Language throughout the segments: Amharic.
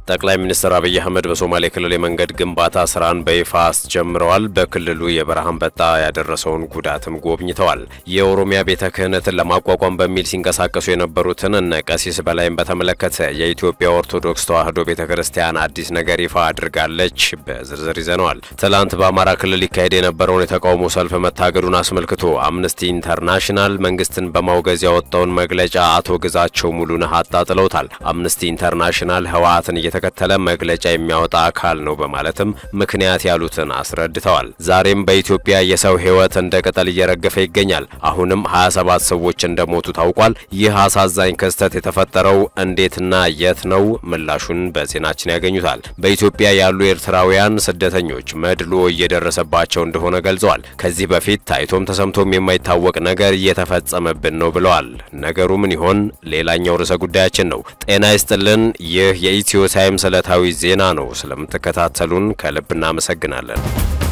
ጠቅላይ ሚኒስትር አብይ አህመድ በሶማሌ ክልል የመንገድ ግንባታ ስራን በይፋ አስጀምረዋል። በክልሉ የበረሃ አንበጣ ያደረሰውን ጉዳትም ጎብኝተዋል። የኦሮሚያ ቤተ ክህነትን ለማቋቋም በሚል ሲንቀሳቀሱ የነበሩትን እነ ቀሲስ በላይም በተመለከተ የኢትዮጵያ ኦርቶዶክስ ተዋሕዶ ቤተ ክርስቲያን አዲስ ነገር ይፋ አድርጋለች። በዝርዝር ይዘነዋል። ትላንት በአማራ ክልል ሊካሄድ የነበረውን የተቃውሞ ሰልፍ መታገዱን አስመልክቶ አምነስቲ ኢንተርናሽናል መንግስትን በማውገዝ ያወጣውን መግለጫ አቶ ግዛቸው ሙሉነህ አጣጥለውታል። አምነስቲ ኢንተርናሽናል ህወሓትን እየተከተለ መግለጫ የሚያወጣ አካል ነው በማለትም ምክንያት ያሉትን አስረድተዋል። ዛሬም በኢትዮጵያ የሰው ህይወት እንደ ቅጠል እየረገፈ ይገኛል። አሁንም 27 ሰዎች እንደሞቱ ታውቋል። ይህ አሳዛኝ ክስተት የተፈጠረው እንዴትና የት ነው? ምላሹን በዜናችን ያገኙታል። በኢትዮጵያ ያሉ ኤርትራውያን ስደተኞች መድሎ እየደረሰባቸው እንደሆነ ገልጸዋል። ከዚህ በፊት ታይቶም ተሰምቶም የማይታወቅ ነገር እየተፈጸመብን ነው ብለዋል። ነገሩ ምን ይሆን? ሌላኛው ርዕሰ ጉዳያችን ነው። ጤና ይስጥልን። ይህ የኢትዮ ታይምስ ዕለታዊ ዜና ነው። ስለምትከታተሉን ከልብ እናመሰግናለን።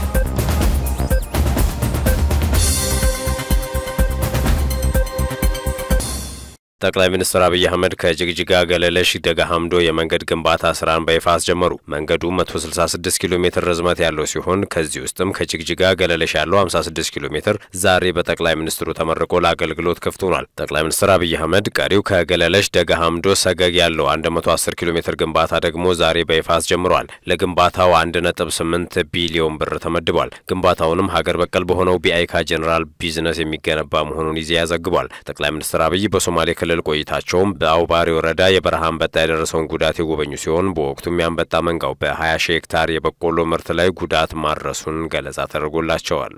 ጠቅላይ ሚኒስትር አብይ አህመድ ከጅግጅጋ ገለለሽ ደጋ ሀምዶ የመንገድ ግንባታ ስራን በይፋ አስጀመሩ። መንገዱ 166 ኪሎ ሜትር ርዝመት ያለው ሲሆን ከዚህ ውስጥም ከጅግጅጋ ገለለሽ ያለው 56 ኪሎ ሜትር ዛሬ በጠቅላይ ሚኒስትሩ ተመርቆ ለአገልግሎት ክፍት ሆኗል። ጠቅላይ ሚኒስትር አብይ አህመድ ቀሪው ከገለለሽ ደጋ ሀምዶ ሰገግ ያለው 110 ኪሎ ሜትር ግንባታ ደግሞ ዛሬ በይፋ አስጀምረዋል። ለግንባታው 1.8 ቢሊዮን ብር ተመድቧል። ግንባታውንም ሀገር በቀል በሆነው ቢአይካ ጄኔራል ቢዝነስ የሚገነባ መሆኑን ኢዜአ ዘግቧል። ጠቅላይ ሚኒስትር አብይ በሶማሌ ክልል ቆይታቸውም በአውባሪ ወረዳ የበረሃ አንበጣ የደረሰውን ጉዳት የጎበኙ ሲሆን በወቅቱም የአንበጣ መንጋው በ20 ሺህ ሄክታር የበቆሎ ምርት ላይ ጉዳት ማድረሱን ገለጻ ተደርጎላቸዋል።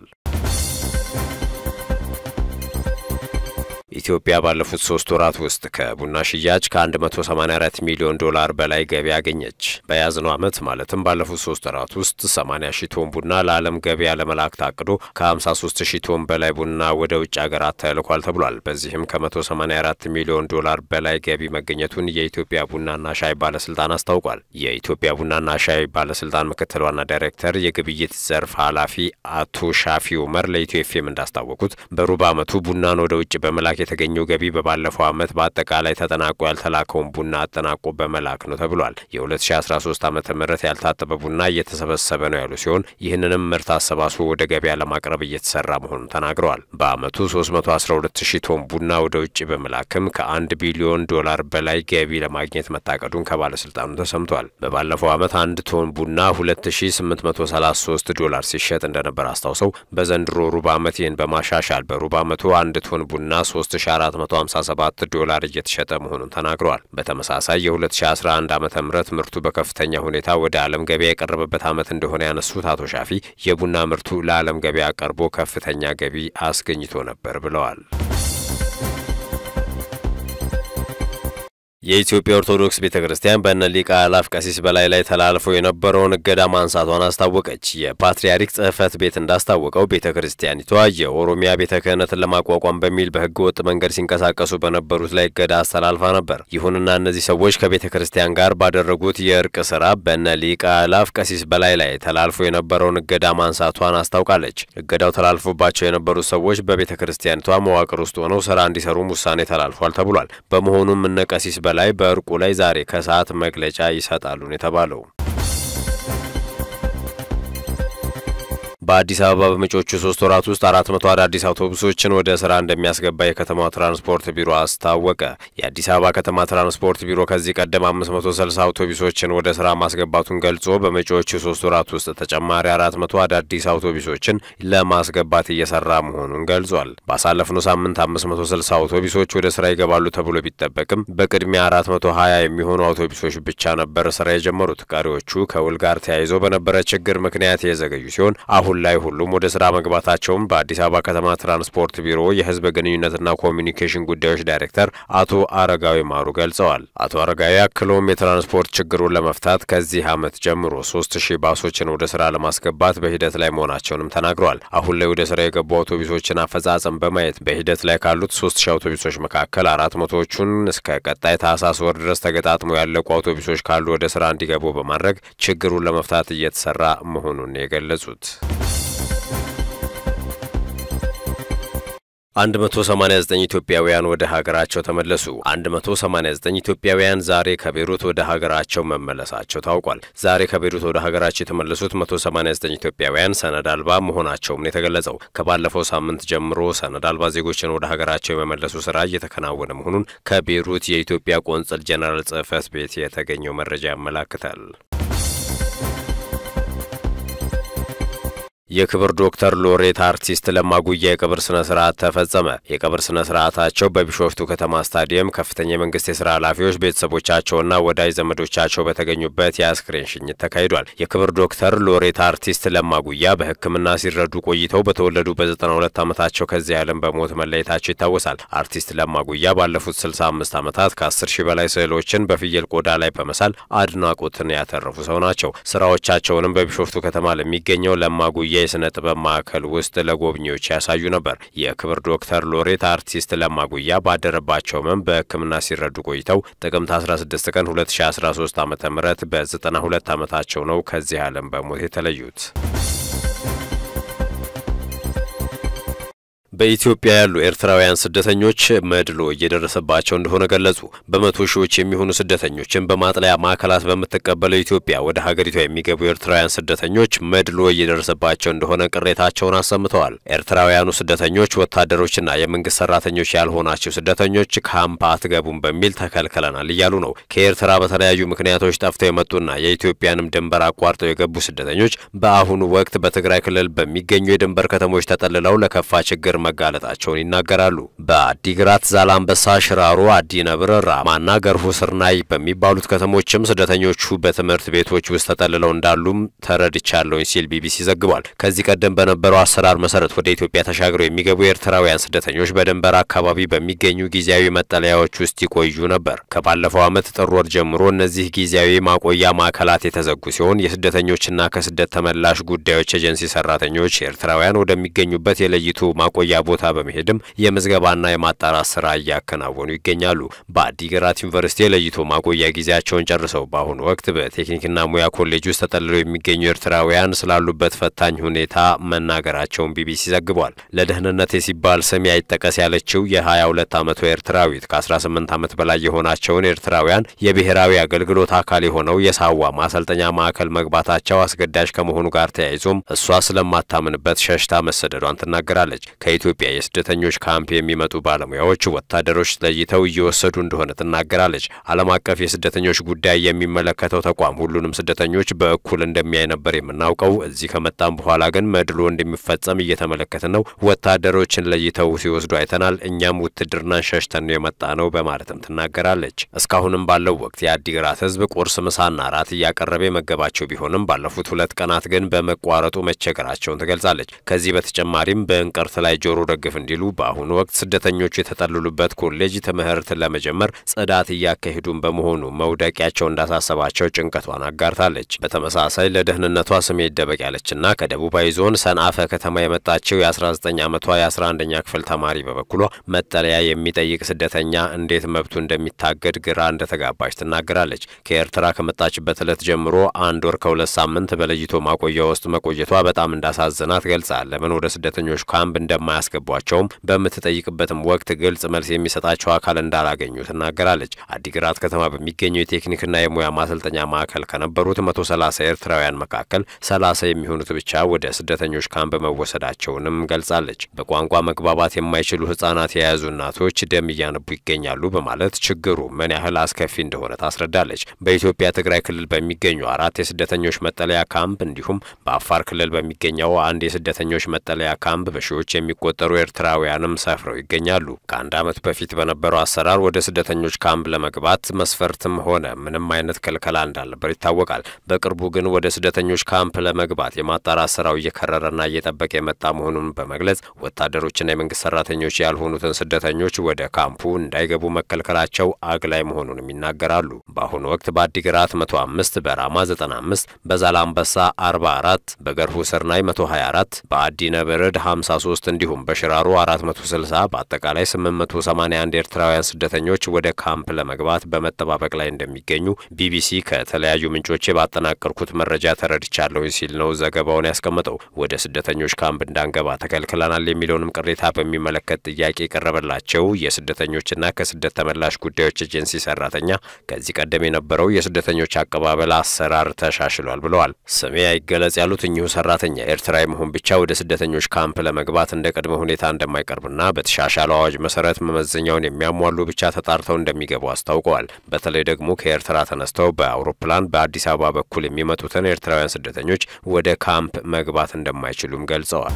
ኢትዮጵያ ባለፉት ሶስት ወራት ውስጥ ከቡና ሽያጭ ከ184 ሚሊዮን ዶላር በላይ ገቢ አገኘች። በያዝነው ዓመት ማለትም ባለፉት ሶስት ወራት ውስጥ 80 ሺህ ቶን ቡና ለዓለም ገበያ ለመላክ ታቅዶ ከ53 ሺህ ቶን በላይ ቡና ወደ ውጭ ሀገራት ተልኳል ተብሏል። በዚህም ከ184 ሚሊዮን ዶላር በላይ ገቢ መገኘቱን የኢትዮጵያ ቡናና ሻይ ባለስልጣን አስታውቋል። የኢትዮጵያ ቡናና ሻይ ባለስልጣን ምክትል ዋና ዳይሬክተር የግብይት ዘርፍ ኃላፊ አቶ ሻፊ ኡመር ለኢትዮ ኤፍኤም እንዳስታወቁት በሩብ ዓመቱ ቡናን ወደ ውጭ በመላክ የተገኘው ገቢ በባለፈው ዓመት በአጠቃላይ ተጠናቆ ያልተላከውን ቡና አጠናቆ በመላክ ነው ተብሏል። የ2013 ዓ ም ያልታጠበ ቡና እየተሰበሰበ ነው ያሉ ሲሆን ይህንንም ምርት አሰባስቦ ወደ ገበያ ለማቅረብ እየተሰራ መሆኑን ተናግረዋል። በዓመቱ 312 ሺህ ቶን ቡና ወደ ውጭ በመላክም ከአንድ ቢሊዮን ዶላር በላይ ገቢ ለማግኘት መታቀዱን ከባለስልጣኑ ተሰምቷል። በባለፈው ዓመት አንድ ቶን ቡና 2833 ዶላር ሲሸጥ እንደነበር አስታውሰው በዘንድሮ ሩብ ዓመት ይህን በማሻሻል በሩብ ዓመቱ አንድ ቶን ቡና 3457 ዶላር እየተሸጠ መሆኑን ተናግረዋል። በተመሳሳይ የ2011 ዓ ም ምርቱ በከፍተኛ ሁኔታ ወደ ዓለም ገበያ የቀረበበት ዓመት እንደሆነ ያነሱት አቶ ሻፊ የቡና ምርቱ ለዓለም ገበያ ቀርቦ ከፍተኛ ገቢ አስገኝቶ ነበር ብለዋል። የኢትዮጵያ ኦርቶዶክስ ቤተ ክርስቲያን በእነ ሊቀ አእላፍ ቀሲስ በላይ ላይ ተላልፈው የነበረውን እገዳ ማንሳቷን አስታወቀች። የፓትርያርክ ጽሕፈት ቤት እንዳስታወቀው ቤተ ክርስቲያኒቷ የኦሮሚያ ቤተ ክህነትን ለማቋቋም በሚል በሕገ ወጥ መንገድ ሲንቀሳቀሱ በነበሩት ላይ እገዳ አስተላልፋ ነበር። ይሁንና እነዚህ ሰዎች ከቤተ ክርስቲያን ጋር ባደረጉት የእርቅ ስራ በእነ ሊቀ አእላፍ ቀሲስ በላይ ላይ ተላልፎ የነበረውን እገዳ ማንሳቷን አስታውቃለች። እገዳው ተላልፎባቸው የነበሩት ሰዎች በቤተ ክርስቲያኒቷ መዋቅር ውስጥ ሆነው ስራ እንዲሰሩም ውሳኔ ተላልፏል ተብሏል። በመሆኑም እነ ቀሲስ በላይ በእርቁ ላይ ዛሬ ከሰዓት መግለጫ ይሰጣሉ ነው የተባለው። በአዲስ አበባ በመጪዎቹ ሶስት ወራት ውስጥ አራት መቶ አዳዲስ አውቶቡሶችን ወደ ስራ እንደሚያስገባ የከተማዋ ትራንስፖርት ቢሮ አስታወቀ። የአዲስ አበባ ከተማ ትራንስፖርት ቢሮ ከዚህ ቀደም አምስት መቶ ስልሳ አውቶቡሶችን ወደ ስራ ማስገባቱን ገልጾ በመጪዎቹ ሶስት ወራት ውስጥ ተጨማሪ አራት መቶ አዳዲስ አውቶቡሶችን ለማስገባት እየሰራ መሆኑን ገልጿል። ባሳለፍነው ሳምንት አምስት መቶ ስልሳ አውቶቡሶች ወደ ስራ ይገባሉ ተብሎ ቢጠበቅም በቅድሚያ አራት መቶ ሀያ የሚሆኑ አውቶቡሶች ብቻ ነበር ስራ የጀመሩት። ቀሪዎቹ ከውል ጋር ተያይዞ በነበረ ችግር ምክንያት የዘገዩ ሲሆን አሁን ላይ ሁሉም ወደ ስራ መግባታቸውን በአዲስ አበባ ከተማ ትራንስፖርት ቢሮ የህዝብ ግንኙነትና ኮሚኒኬሽን ጉዳዮች ዳይሬክተር አቶ አረጋዊ ማሩ ገልጸዋል። አቶ አረጋዊ አክለውም የትራንስፖርት ችግሩን ለመፍታት ከዚህ ዓመት ጀምሮ ሶስት ሺህ ባሶችን ወደ ስራ ለማስገባት በሂደት ላይ መሆናቸውንም ተናግረዋል። አሁን ላይ ወደ ስራ የገቡ አውቶቡሶችን አፈጻጸም በማየት በሂደት ላይ ካሉት ሶስት ሺህ አውቶቡሶች መካከል አራት መቶዎቹን እስከ ቀጣይ ታህሳስ ወር ድረስ ተገጣጥሞ ያለቁ አውቶቡሶች ካሉ ወደ ስራ እንዲገቡ በማድረግ ችግሩን ለመፍታት እየተሰራ መሆኑን የገለጹት 189 ኢትዮጵያውያን ወደ ሀገራቸው ተመለሱ። 189 ኢትዮጵያውያን ዛሬ ከቤሩት ወደ ሀገራቸው መመለሳቸው ታውቋል። ዛሬ ከቤሩት ወደ ሀገራቸው የተመለሱት 189 ኢትዮጵያውያን ሰነድ አልባ መሆናቸውም ነው የተገለጸው። ከባለፈው ሳምንት ጀምሮ ሰነድ አልባ ዜጎችን ወደ ሀገራቸው የመመለሱ ስራ እየተከናወነ መሆኑን ከቤሩት የኢትዮጵያ ቆንጽል ጄኔራል ጽሕፈት ቤት የተገኘው መረጃ ያመላክታል። የክብር ዶክተር ሎሬት አርቲስት ለማ ጉያ የቀብር ስነ ስርዓት ተፈጸመ። የቀብር ስነ ስርዓታቸው በቢሾፍቱ ከተማ ስታዲየም ከፍተኛ የመንግስት የስራ ኃላፊዎች፣ ቤተሰቦቻቸውና ወዳጅ ዘመዶቻቸው በተገኙበት የአስክሬን ሽኝት ተካሂዷል። የክብር ዶክተር ሎሬት አርቲስት ለማ ጉያ በሕክምና ሲረዱ ቆይተው በተወለዱ በ92 ዓመታቸው ከዚህ ዓለም በሞት መለየታቸው ይታወሳል። አርቲስት ለማ ጉያ ባለፉት 65 ዓመታት ከ10 ሺህ በላይ ስዕሎችን በፍየል ቆዳ ላይ በመሳል አድናቆትን ያተረፉ ሰው ናቸው። ስራዎቻቸውንም በቢሾፍቱ ከተማ ለሚገኘው ለማ ጉያ የስነ ጥበብ ማዕከል ውስጥ ለጎብኚዎች ያሳዩ ነበር። የክብር ዶክተር ሎሬት አርቲስት ለማ ጉያ ባደረባቸው ህመም በሕክምና ሲረዱ ቆይተው ጥቅምት 16 ቀን 2013 ዓ ም በ92 ዓመታቸው ነው ከዚህ ዓለም በሞት የተለዩት። በኢትዮጵያ ያሉ ኤርትራውያን ስደተኞች መድሎ እየደረሰባቸው እንደሆነ ገለጹ። በመቶ ሺዎች የሚሆኑ ስደተኞችን በማጥለያ ማዕከላት በምትቀበለው ኢትዮጵያ ወደ ሀገሪቷ የሚገቡ ኤርትራውያን ስደተኞች መድሎ እየደረሰባቸው እንደሆነ ቅሬታቸውን አሰምተዋል። ኤርትራውያኑ ስደተኞች ወታደሮችና የመንግስት ሰራተኞች ያልሆናቸው ስደተኞች ካምፕ አትገቡም በሚል ተከልክለናል እያሉ ነው። ከኤርትራ በተለያዩ ምክንያቶች ጠፍተው የመጡና የኢትዮጵያንም ድንበር አቋርጠው የገቡ ስደተኞች በአሁኑ ወቅት በትግራይ ክልል በሚገኙ የድንበር ከተሞች ተጠልለው ለከፋ ችግር መጋለጣቸውን ይናገራሉ። በአዲግራት፣ ዛላምበሳ፣ ሽራሮ፣ አዲ ነብር፣ ራማና ገርሁ ስርናይ በሚባሉት ከተሞችም ስደተኞቹ በትምህርት ቤቶች ውስጥ ተጠልለው እንዳሉም ተረድቻለሁኝ ሲል ቢቢሲ ዘግቧል። ከዚህ ቀደም በነበረው አሰራር መሰረት ወደ ኢትዮጵያ ተሻግረው የሚገቡ ኤርትራውያን ስደተኞች በድንበር አካባቢ በሚገኙ ጊዜያዊ መጠለያዎች ውስጥ ይቆዩ ነበር። ከባለፈው ዓመት ጥር ወር ጀምሮ እነዚህ ጊዜያዊ ማቆያ ማዕከላት የተዘጉ ሲሆን የስደተኞችና ከስደት ተመላሽ ጉዳዮች ኤጀንሲ ሰራተኞች ኤርትራውያን ወደሚገኙበት የለይቱ ማቆያ ቦታ በመሄድም የምዝገባና የማጣራት ስራ እያከናወኑ ይገኛሉ። በአዲግራት ዩኒቨርሲቲ የለይቶ ማቆያ ጊዜያቸውን ጨርሰው በአሁኑ ወቅት በቴክኒክና ሙያ ኮሌጅ ውስጥ ተጠልለው የሚገኙ ኤርትራውያን ስላሉበት ፈታኝ ሁኔታ መናገራቸውን ቢቢሲ ዘግቧል። ለደህንነቴ ሲባል ስሜ አይጠቀስ ያለችው የ22 ዓመቱ ኤርትራዊት ከ18 ዓመት በላይ የሆናቸውን ኤርትራውያን የብሔራዊ አገልግሎት አካል የሆነው የሳዋ ማሰልጠኛ ማዕከል መግባታቸው አስገዳጅ ከመሆኑ ጋር ተያይዞም እሷ ስለማታምንበት ሸሽታ መሰደዷን ትናገራለች። ከኢትዮጵያ የስደተኞች ካምፕ የሚመጡ ባለሙያዎች ወታደሮች ለይተው እየወሰዱ እንደሆነ ትናገራለች። ዓለም አቀፍ የስደተኞች ጉዳይ የሚመለከተው ተቋም ሁሉንም ስደተኞች በእኩል እንደሚያይ ነበር የምናውቀው። እዚህ ከመጣም በኋላ ግን መድሎ እንደሚፈጸም እየተመለከትን ነው። ወታደሮችን ለይተው ሲወስዱ አይተናል። እኛም ውትድርናን ሸሽተን ነው የመጣ ነው በማለትም ትናገራለች። እስካሁንም ባለው ወቅት የአዲግራት ሕዝብ ቁርስ፣ ምሳና ራት እያቀረበ የመገባቸው ቢሆንም ባለፉት ሁለት ቀናት ግን በመቋረጡ መቸገራቸውን ትገልጻለች። ከዚህ በተጨማሪም በእንቅርት ላይ ጆሮ ደግፍ እንዲሉ በአሁኑ ወቅት ስደተኞቹ የተጠለሉበት ኮሌጅ ትምህርት ለመጀመር ጽዳት እያካሄዱን በመሆኑ መውደቂያቸው እንዳሳሰባቸው ጭንቀቷን አጋርታለች። በተመሳሳይ ለደህንነቷ ስሜ ይደበቅ ያለችና ከደቡባዊ ዞን ሰንአፈ ከተማ የመጣችው የ19 ዓመቷ የ11ኛ ክፍል ተማሪ በበኩሏ መጠለያ የሚጠይቅ ስደተኛ እንዴት መብቱ እንደሚታገድ ግራ እንደተጋባች ትናገራለች። ከኤርትራ ከመጣችበት ዕለት ጀምሮ አንድ ወር ከሁለት ሳምንት በለይቶ ማቆያ ውስጥ መቆየቷ በጣም እንዳሳዘናት ገልጻ ለምን ወደ ስደተኞች ካምፕ እንደማያስገቧቸውም በምትጠይቅበትም ወቅት ግልጽ መልስ የሚሰጣቸው አካል እንዳላገኙ ትናገራለች። አዲግራት ከተማ በሚገኘው የቴክኒክና የሙያ ማሰልጠኛ ማዕከል ከነበሩት 130 ኤርትራውያን መካከል 30 የሚሆኑት ብቻ ወደ ስደተኞች ካምፕ መወሰዳቸውንም ገልጻለች። በቋንቋ መግባባት የማይችሉ ሕጻናት የያዙ እናቶች ደም እያነቡ ይገኛሉ በማለት ችግሩ ምን ያህል አስከፊ እንደሆነ ታስረዳለች። በኢትዮጵያ ትግራይ ክልል በሚገኙ አራት የስደተኞች መጠለያ ካምፕ እንዲሁም በአፋር ክልል በሚገኘው አንድ የስደተኞች መጠለያ ካምፕ በሺዎች የሚቆጠሩ ኤርትራውያንም ሰፍረው ይገኛሉ። ከአንድ ዓመት በፊት በነበረው አሰራር ወደ ስደተኞች ካምፕ ለመግባት መስፈርትም ሆነ ምንም አይነት ክልከላ እንዳልነበር ይታወቃል። በቅርቡ ግን ወደ ስደተኞች ካምፕ ለመግባት የማጣራት ስራው እየከረረና እየጠበቀ የመጣ መሆኑን በመግለጽ ወታደሮችና የመንግስት ሰራተኞች ያልሆኑትን ስደተኞች ወደ ካምፑ እንዳይገቡ መከልከላቸው አግላይ መሆኑንም ይናገራሉ። በአሁኑ ወቅት በአዲግራት 105፣ በራማ 95፣ በዛላምበሳ 44፣ በገርሁ ስርናይ 124፣ በአዲ ነብርድ 53 እንዲሁም ሲሆን በሽራሮ 460 በአጠቃላይ 881 ኤርትራውያን ስደተኞች ወደ ካምፕ ለመግባት በመጠባበቅ ላይ እንደሚገኙ ቢቢሲ ከተለያዩ ምንጮቼ ባጠናቀርኩት መረጃ ተረድቻለሁ ሲል ነው ዘገባውን ያስቀመጠው። ወደ ስደተኞች ካምፕ እንዳንገባ ተከልክለናል የሚለውንም ቅሬታ በሚመለከት ጥያቄ የቀረበላቸው የስደተኞችና ከስደት ተመላሽ ጉዳዮች ኤጀንሲ ሰራተኛ ከዚህ ቀደም የነበረው የስደተኞች አቀባበል አሰራር ተሻሽሏል ብለዋል። ስሜ አይገለጽ ያሉት እኚሁ ሰራተኛ ኤርትራዊ መሆን ብቻ ወደ ስደተኞች ካምፕ ለመግባት እንደ ቅድመ ሁኔታ እንደማይቀርብና በተሻሻለው አዋጅ መሰረት መመዘኛውን የሚያሟሉ ብቻ ተጣርተው እንደሚገቡ አስታውቀዋል። በተለይ ደግሞ ከኤርትራ ተነስተው በአውሮፕላን በአዲስ አበባ በኩል የሚመጡትን ኤርትራውያን ስደተኞች ወደ ካምፕ መግባት እንደማይችሉም ገልጸዋል።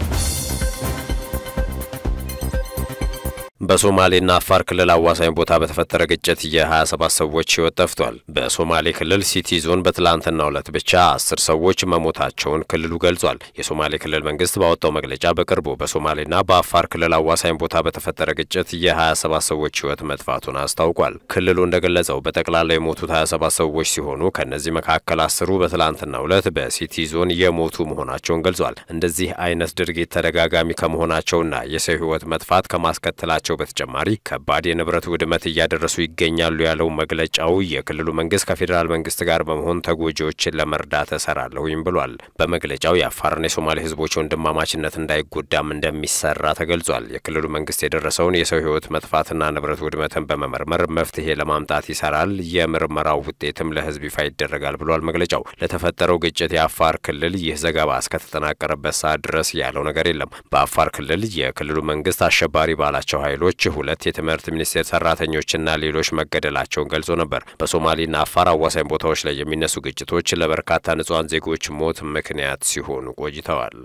በሶማሌና አፋር ክልል አዋሳኝ ቦታ በተፈጠረ ግጭት የ27 ሰዎች ሕይወት ጠፍቷል። በሶማሌ ክልል ሲቲ ዞን በትላንትናው ዕለት ብቻ አስር ሰዎች መሞታቸውን ክልሉ ገልጿል። የሶማሌ ክልል መንግስት ባወጣው መግለጫ በቅርቡ በሶማሌና በአፋር ክልል አዋሳኝ ቦታ በተፈጠረ ግጭት የ27 ሰዎች ሕይወት መጥፋቱን አስታውቋል። ክልሉ እንደገለጸው በጠቅላላ የሞቱት 27 ሰዎች ሲሆኑ ከእነዚህ መካከል አስሩ በትላንትናው ዕለት በሲቲ ዞን የሞቱ መሆናቸውን ገልጿል። እንደዚህ አይነት ድርጊት ተደጋጋሚ ከመሆናቸውና የሰው ሕይወት መጥፋት ከማስከተላቸው በተጨማሪ ከባድ የንብረት ውድመት እያደረሱ ይገኛሉ ያለው መግለጫው የክልሉ መንግስት ከፌዴራል መንግስት ጋር በመሆን ተጎጂዎችን ለመርዳት እሰራለሁኝ ብሏል። በመግለጫው የአፋርና የሶማሌ ህዝቦች ወንድማማችነት እንዳይጎዳም እንደሚሰራ ተገልጿል። የክልሉ መንግስት የደረሰውን የሰው ህይወት መጥፋትና ንብረት ውድመትን በመመርመር መፍትሄ ለማምጣት ይሰራል። የምርመራው ውጤትም ለህዝብ ይፋ ይደረጋል ብሏል መግለጫው። ለተፈጠረው ግጭት የአፋር ክልል ይህ ዘገባ እስከተጠናቀረበት ሰዓት ድረስ ያለው ነገር የለም። በአፋር ክልል የክልሉ መንግስት አሸባሪ ባላቸው ኃይሎች ሁለት የትምህርት ሚኒስቴር ሰራተኞችና ሌሎች መገደላቸውን ገልጾ ነበር። በሶማሌና አፋር አዋሳኝ ቦታዎች ላይ የሚነሱ ግጭቶች ለበርካታ ንጹሐን ዜጎች ሞት ምክንያት ሲሆኑ ቆይተዋል።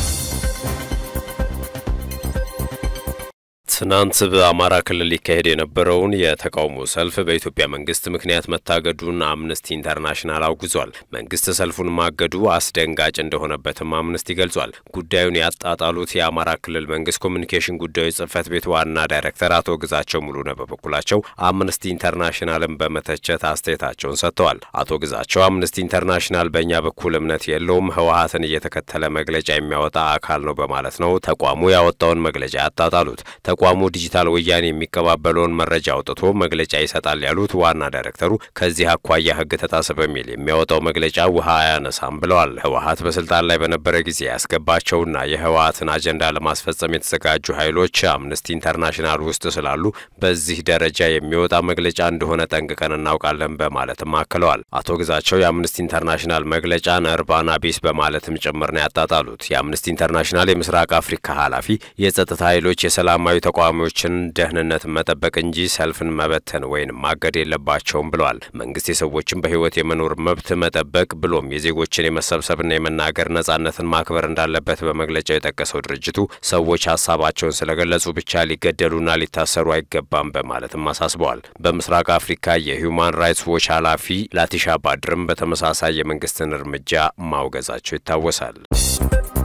ትናንት በአማራ ክልል ሊካሄድ የነበረውን የተቃውሞ ሰልፍ በኢትዮጵያ መንግስት ምክንያት መታገዱን አምነስቲ ኢንተርናሽናል አውግዟል። መንግስት ሰልፉን ማገዱ አስደንጋጭ እንደሆነበትም አምነስቲ ገልጿል። ጉዳዩን ያጣጣሉት የአማራ ክልል መንግስት ኮሚኒኬሽን ጉዳዮች ጽህፈት ቤት ዋና ዳይሬክተር አቶ ግዛቸው ሙሉነህ በበኩላቸው አምነስቲ ኢንተርናሽናልን በመተቸት አስተያየታቸውን ሰጥተዋል። አቶ ግዛቸው አምነስቲ ኢንተርናሽናል በእኛ በኩል እምነት የለውም፣ ህወሀትን እየተከተለ መግለጫ የሚያወጣ አካል ነው በማለት ነው ተቋሙ ያወጣውን መግለጫ ያጣጣሉት። ተቋሙ ዲጂታል ወያኔ የሚቀባበለውን መረጃ አውጥቶ መግለጫ ይሰጣል ያሉት ዋና ዳይሬክተሩ ከዚህ አኳያ ህግ ተጣሰ በሚል የሚያወጣው መግለጫ ውሃ አያነሳም ብለዋል። ህወሀት በስልጣን ላይ በነበረ ጊዜ ያስገባቸውና የህወሀትን አጀንዳ ለማስፈጸም የተዘጋጁ ኃይሎች አምነስቲ ኢንተርናሽናል ውስጥ ስላሉ በዚህ ደረጃ የሚወጣ መግለጫ እንደሆነ ጠንቅቀን እናውቃለን በማለትም አክለዋል። አቶ ግዛቸው የአምነስቲ ኢንተርናሽናል መግለጫን እርባና ቢስ በማለትም ጭምር ነው ያጣጣሉት። የአምነስቲ ኢንተርናሽናል የምስራቅ አፍሪካ ኃላፊ የጸጥታ ኃይሎች የሰላማዊ ተቃዋሚዎችን ደህንነት መጠበቅ እንጂ ሰልፍን መበተን ወይም ማገድ የለባቸውም ብለዋል። መንግስት የሰዎችን በህይወት የመኖር መብት መጠበቅ ብሎም የዜጎችን የመሰብሰብና የመናገር ነጻነትን ማክበር እንዳለበት በመግለጫው የጠቀሰው ድርጅቱ ሰዎች ሀሳባቸውን ስለገለጹ ብቻ ሊገደሉና ሊታሰሩ አይገባም በማለትም አሳስበዋል። በምስራቅ አፍሪካ የሂውማን ራይትስ ዎች ኃላፊ ላቲሻ ባድርም በተመሳሳይ የመንግስትን እርምጃ ማውገዛቸው ይታወሳል።